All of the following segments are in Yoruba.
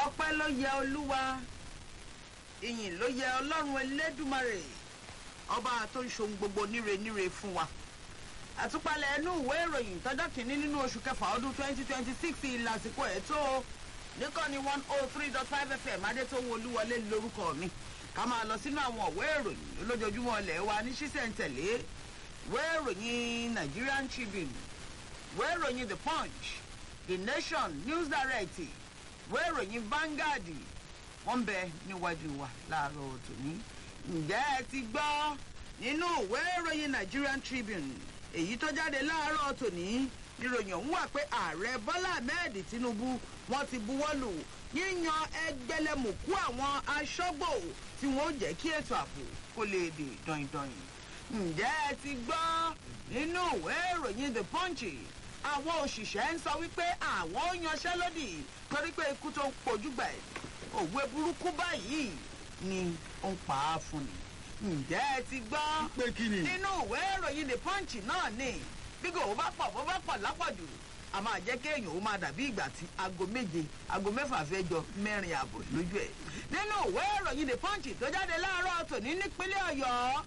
ọpẹ́ ló yẹ olúwa ìyìn ló yẹ ọlọ́run elédùmarè ọba tó ń ṣohun gbogbo níre níre fún wa àtúpalẹ̀ ẹnu ìwé ìròyìn tọ́jọ́ kìíní nínú oṣù kẹfà ọdún twenty twenty six ìlàsìkò ẹ̀ tó níkànnì one oh three dot five fm adétòwò olúwọlé lórúkọ mi ká máa lọ sínú àwọn ìwé ìròyìn lójoojúmọ́ ilẹ̀ wa ní ṣísẹ̀ntẹ̀lé ìwé ìròyìn nigerian tribune ìwé ìròyìn the punch the nation news direct ìwé ìròyìn vanguard wọ́n ń bẹ níwájú wa láàárọ̀ tòní ǹjẹ́ ẹ ti gbọ́ nínú ìwé ìròyìn nigerian tribune èyí tó jáde láàárọ̀ tòní níròyìn ọ̀hún wà pé ààrẹ bọ́lá ahmed tinubu wọ́n ti buwọ́lù yíyan ẹgbẹ̀lẹ́mùkú àwọn aṣọ́gbò tí wọ́n jẹ́ kí ètò ààbò kó lè dè dọ̀yìndọ̀yìn ǹjẹ́ ẹ ti gbọ́ nínú ìwé ìròyìn the punch àwọn òṣìṣẹ́ ń sọ wípé àwọn ó yanṣẹ́lódì torí pé ikú tó ń pojú gbà ẹ̀ òwe burúkú báyìí ni ó ń pa á fún ni ǹjẹ́ ẹ ti gbọ́ pé kí ni. nínú ìwé ìròyìn the punch náà ni bí kò bá pọ̀ bó bá pọ̀ lápọ̀jù a máa jẹ́ kéèyàn ó máa dàbí ìgbà tí aago méje aago mẹ́fà fẹ́ jọ mẹ́rin ààbò lójú ẹ̀ nínú ìwé ìròyìn the punch tó jáde láàárọ̀ tòní nípínlẹ̀ ọ̀yọ́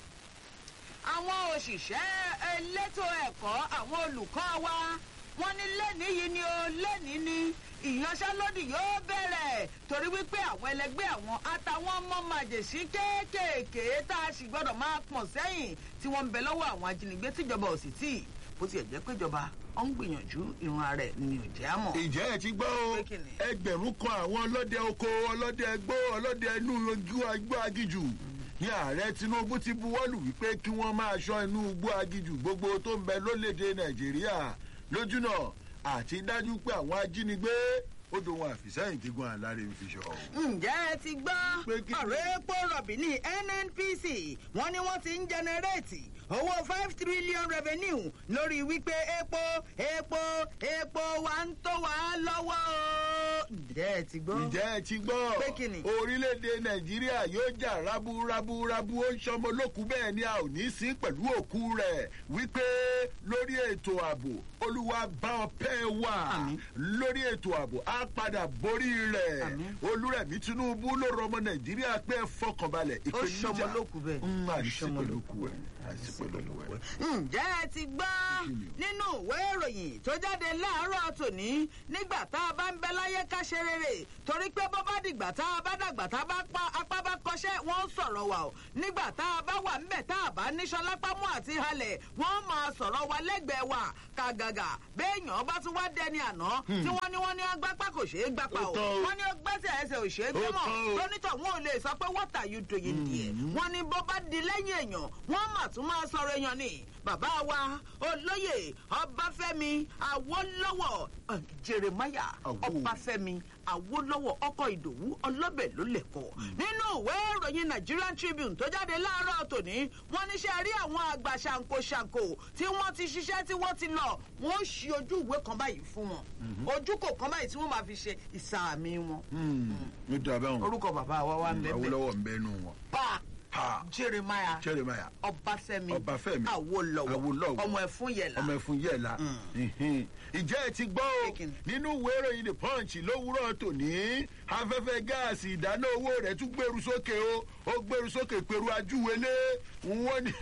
àwọn òṣìṣẹ́ elétò ẹ̀kọ́ àwọn olùkọ́ wa wọ́n ní lẹ́nìí yìí ni o lẹ́nìí ni ìyanṣẹ́lódì yóò bẹ̀rẹ̀ torí wípé àwọn ẹlẹgbẹ́ àwọn àtàwọn ọmọ màjèṣí kéékèèké tá a sì gbọ́dọ̀ máa pọ̀n sẹ́yìn tí wọ́n ń bẹ lọ́wọ́ àwọn ajínigbé tíjọba ò sì tí bó tiẹ̀ jẹ́ péjọba ó ń gbìyànjú irun ara ẹ̀ ni ò jẹ́ àmọ́. ìjẹ́ ẹ ti gbọ́ o Pé kí ni? ẹgbẹ̀rún kan àwọn ọlọ́dẹ oko ọlọ́dẹ ẹgbó ọlọ́dẹ inú igbó igbó agijù ní ààrẹ tinubu ti buwọ́lù wípé kí wọ́n máa ṣọ́ inú igbó agijù gbogbo tó ń bẹ lólédè nàìjíríà lójúnà àti dájú pé àwọn ajínigbé ó dohun àfìsẹ́yìn gígùn àláre ń fi ṣọ. ǹjẹ́ ẹ ti gbọ́ Pé kí ni? ọ̀rọ̀ epo rọ̀bì ní nnpc wọ́n ní wọ́n ti ń jẹnẹrétì owó five trillion revenue lórí wípé epo epo epo wa ń tó wa lọ́wọ́ o. ǹjẹ́ ẹ ti gbọ́. ǹjẹ́ ẹ ti gbọ́ Pé kí ni? orílẹ̀-èdè nàìjíríà yóò jà rábúrábúrábú ó ń ṣọmọ lókù bẹ́ẹ̀ ni a ò ní sí pẹ̀lú òkú rẹ̀ wípé lórí ètò ààbò olúwa bá ọpẹ́ wà Àmín. lórí ètò ààbò á padà borí rẹ̀ Àmín. olúrẹ̀mí tinubu ló rọ ọmọ nàìjíríà pé ẹ fọkànbalẹ̀ ó ṣọmọ lókù bẹ́ẹ̀. Mm, àìsí Ṣọmọ pẹ̀lú lókù òkú ẹ̀ àìsí pẹ̀lú òkú ẹ̀. ǹjẹ́ ẹ ti gbọ́ nínú ìwé ìròyìn tó jáde láàárọ̀ tòní nígbà tá a bá ń bẹ láyé ká ṣe rere torí pé bó bá dìgbà tá a bá dàgbà tá a bá pa apá bá kọṣẹ́ wọ́n ń sọ̀rọ̀ wa o nígbà tá a bá wà ńbẹ̀ tá a bá níṣan lápámú àti halẹ̀ wọ́n máa sọ̀rọ̀ wa lẹ́gbẹ̀ẹ́ wa kàgàgà béèyàn bá tún wá dẹni àná tí wọ́n ní wọ́n ní agbápá kò ṣeé gbapá Ó o tán o. wọ́n ní ọgbẹ́sẹ̀ ẹsẹ̀ ò ṣeé gbé Ó mọ́ tán o. tónítọ̀ wọn ò lè sọ pé what are you doing there wọ́n ní bó bá di lẹ́yìn èèyàn wọ́n mà tún máa sọ̀rọ̀ èèyàn ni bàbá wa olóyè ọbáfẹ́mi awólọ́wọ̀ eh, jeremiah Àwò. ọbáfẹ́mi awólọ́wọ̀ ọkọ̀ ìdòwú ọlọ́bẹ̀ ló lẹ̀kọ́ nínú ìwé ìròyìn nigerian tribune tó jáde láàárọ̀ tòní wọ́n níṣẹ́ rí àwọn àgbà ṣàǹkóṣàǹkó tí wọ́n ti ṣiṣẹ́ tí wọ́n ti lọ wọ́n ó ṣí ojú ìwé kan báyìí fún wọn ojú kò kan báyìí tí wọ́n máa fi ṣe ìsàmì wọn ní dàbẹ́ wọn orúkọ bàbá wa wà ń bẹ́ẹ̀ bẹ́ẹ̀ awolowo ń bẹ́nu wọn. pa Ha. jeremiah jeremiah ọbáfẹ́mi Ọbáfẹ́mi awólọ́wọ̀ Awólọ́wọ̀. ọmọ ẹ̀fún yẹ̀lá ọmọ ẹfun yẹla ìjẹ́ ẹ ti gbọ́ o Kékin. nínú ìwé ìròyìn the punch lówùúrọ̀ tòní afẹ́fẹ́ gáàsì ìdáná owó rẹ̀ tún gbèrú sókè o ó gbèrú sókè pẹ̀lú ajúwelé wọ́n ní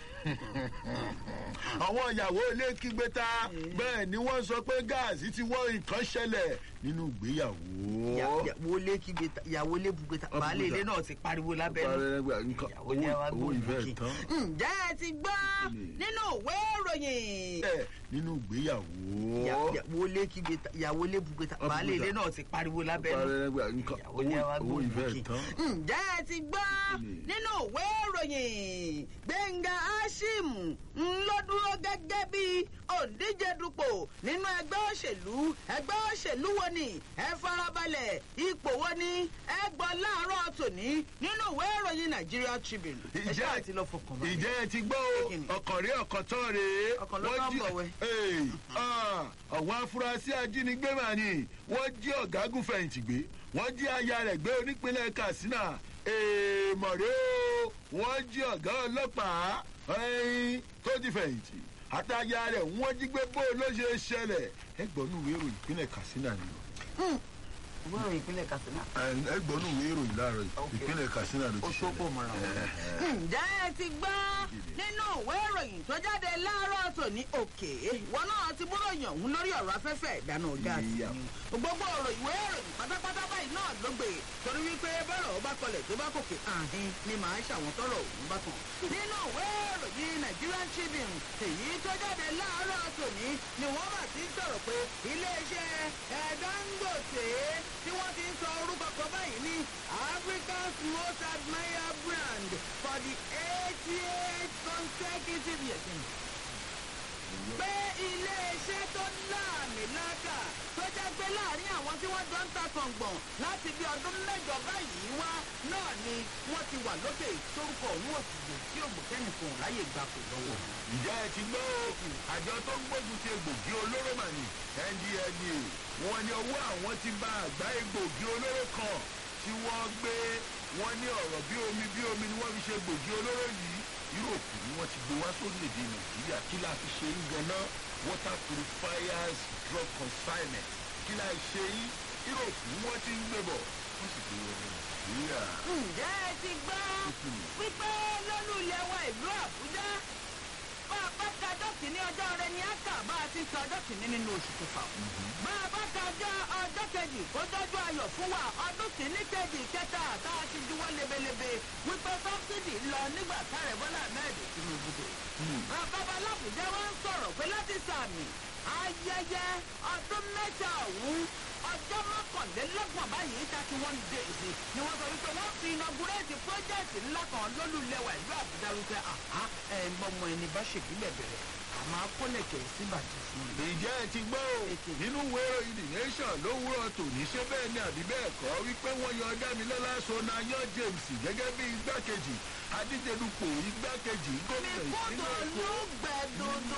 àwọn ìyàwó ilé kígbe ta bẹ́ẹ̀ ni wọ́n sọ pé gáàsì ti wọ́n nǹkan ṣẹlẹ̀ nínú ìgbéyàwó. ìyàwó lé kígbe ta ìyàwó lé bugbe ta Ọ baálé bugbe ilé ta. náà ti pariwo lábẹ́nu nǹkan ìyàwó lé wa owó gbóhùn ìfẹ́ lókè. tán ǹjẹ́ ẹ ti gbọ́ nínú ìwé ìròyìn ẹ̀ nínú ìgbéyàwó. ìyàwó lé kígbe ta ìyàwó lé bugbe ta Ọ baálé bugbe ilé ta. náà ti pariwo lábẹ́nu nǹkan ìyàwó lé wa owó gbóhùn ìfẹ́ lókè. tán. ǹjẹ́ ẹ ti gbọ́ nínú ìwé ìròyìn gbẹ̀ngà ashim ń ló dúró gẹ́gẹ́ bí òǹdíje dupò nínú ẹgbẹ́ òṣèlú ẹgbẹ́ òṣèlú wo ni ẹ farabalẹ̀ ipò wo ni ẹ gbọ́ láàárọ̀ tòní nínú ìwé ìròyìn nigeria tribune ẹ Ìjẹ́- ṣáà ti lọ fọkàn balẹ̀. ìjẹ́ ẹ ti gbọ́ o Kí ni? ọkàn rí ọkàn tán rèé. Ọkàn ló Wọ́n tán jí- bọ̀ wẹ̀. Ee, ah, àwọn afurasí ajínigbé mà ní wọ́n jí ọ̀gágun fẹ̀yìntì gbé wọ́n jí aya rẹ̀ gbé onípínlẹ̀ katsina èèmọ̀ rèé o wọ́n jí ọ̀gá ọlọ́pàá ẹyin tó ti fẹ̀yìntì àtàyà rẹ̀ wọ́n jí gbé bó ló ṣe ṣẹlẹ̀ ẹgbọ́n nù wérò ìpínlẹ̀ katsina ni o. ìwé ìròyìn ìpínlẹ̀ katsina. ẹgbọ́nù ìwé ìròyìn láàárọ̀ yìí Ok. ìpínlẹ̀ katsina ló ó ti tó pò mọ́ra wọn. ǹjẹ́ ẹ ti gbọ́ nínú ìwé ìròyìn tó jáde láàárọ̀ tòní òkè ìwọ náà ti búròyìn ọ̀hún lórí ọ̀rọ̀ afẹ́fẹ́ ìdáná gáàsì Yíyá. ni. gbogbo ọ̀rọ̀ ìwé ìròyìn pátápátá báyìí náà ló gbé torí wípé bọ́rọ̀ ó bá kọlẹ̀ tó bá kòkè àhín ni màá ṣàwọn tọrọ òun bá kàn. nínú ìwé ìròyìn nigerian tribune èyí tó jáde láàárọ̀ tòní ni wọ́n mà ti ń sọ̀rọ̀ pé iléeṣẹ́ ẹ̀ dangote tí wọ́n ti ń sọ orúkọ kan báyìí ní africa's most admired brand for the eighty-eight consecutive years pé iléeṣẹ́ tó láàmìlàkà tó jẹ́ pé láàrin àwọn tí wọ́n jọ ń ta kọ̀ǹgbọ̀n láti bí ọdún mẹ́jọ báyìí wá náà ni wọ́n ti wà lókè torúkọ òun òsìgbò tí ògbókẹ́nìkan láyè gbà kò lọ́wọ́. ǹjẹ́ ẹ ti gbọ́ àjọ tó ń gbógun ti egbògi olóró mà ní ndla wọn ní owó àwọn ti bá àgbá egbògi olóró kan tí wọ́n gbé wọn ní ọ̀rọ̀ bí omi bí omi ni wọ́n fi ṣe egbògi olóró yìí yúròpù ni wọ́n ti gbé wá sórílẹ̀‐èdè nàìjíríà kí la fi ṣe ń ganan water purifiers drug consignment kí la ṣe yín yúròpù ni wọ́n ti ń gbé bọ̀ wọ́n sì gbé wọn nàìjíríà. ǹjẹ́ ẹ ti gbọ́ wípé lọ́lú ilẹ̀ wa ìlú àbújá bá a bá ka ọjọ́ kìíní ọjọ́ rẹ ni á kà bá a ti sọ ọjọ́ kìíní nínú oṣù kẹfà. bá a bá ka ọjọ́ ọjọ́ kejì kó dọ́jú ayọ̀ fún wa ọdún kìíní kejì kẹta tá a ti juwọ́ lebelebe wípé sọ́bsidì lọ nígbà táàrẹ bọ́lá ahmed tinubu dé. bàbá alábùjá wa ń sọ̀rọ̀ pé láti sàmì ayẹyẹ ọdún mẹ́ta ọ̀hún ọjọ́ mọ́kànlélọ́gbọ̀n báyìí thirty one days ni wọ́n sọ wípé wọ́n fi inaugurate project ńlá kan lólùlẹ̀wà ìlú àbújá wípé àhá ẹ̀ ń bọ́mọ ẹni bá ṣèbílẹ̀ bẹ̀rẹ̀ àmọ́ akọ́lẹ̀kẹ̀ síbàjẹ́ fún mi. ìjẹ́ ẹ ti gbọ́ o nínú ìwé ìròyìn the nation lówùrọ̀ tòní ṣé bẹ́ẹ̀ ni àbí bẹ́ẹ̀ kọ́ wípé wọ́n yan dámilọ́lá sonayan james gẹ́gẹ́ bí igbákejì adíjedupò igbákejì mi gómìnà kúndùn ìpínlẹ̀ ló èkó gbẹ dúdú.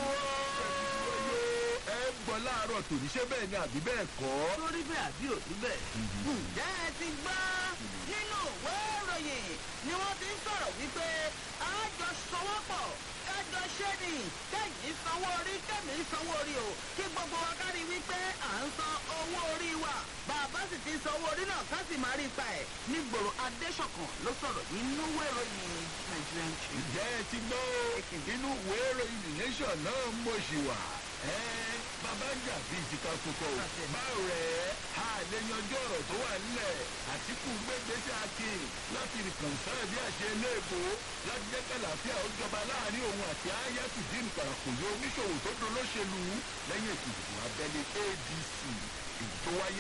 ẹ gbọ́ láàárọ̀ tòní ṣé bẹ́ẹ̀ ni àbí bẹ́ẹ̀ kọ́. lórí bẹ́ẹ̀ àbí òbí bẹ́ẹ̀. ǹjẹ́ ẹ ti gbọ́ nínú ìwé ìròyìn ni wọ́n ti ń sọ̀rọ̀ wípé àjọ sọwọ́pọ̀ kájọ ṣé ni kẹ́yìn sanwó orí kẹ́mi sanwó orí o kí gbogbo wa kárí wípé à ń san owó orí wa bàbá sì ti san owó orí náà ká sì máa rí ipa ẹ̀ nígboro adéṣọ̀kan ló sọ̀rọ̀ nínú ìwé ìròyìn nigerian tribune. ǹjẹ́ ẹ ti gbọ́ o nínú ìwé ìròyìn the nation náà ń mọ̀ sí wa. ẹ bàbá ń jà bíi ìjìká kókó o. báwo rẹ̀ a lè yanjú ọ̀rọ̀ tó wà nílẹ̀ àtìkù gbégbèsè akin láti rìkọ̀nsán bí àṣẹ iléèbó láti jẹ́ kàlàáfíà ó jọba láàrin òun àti ayatollah ìpàràkòyé oníṣòwò tó dolóṣèlú lẹ́yìn ètò ìdìbò abẹ́lé adc èyí tó wáyé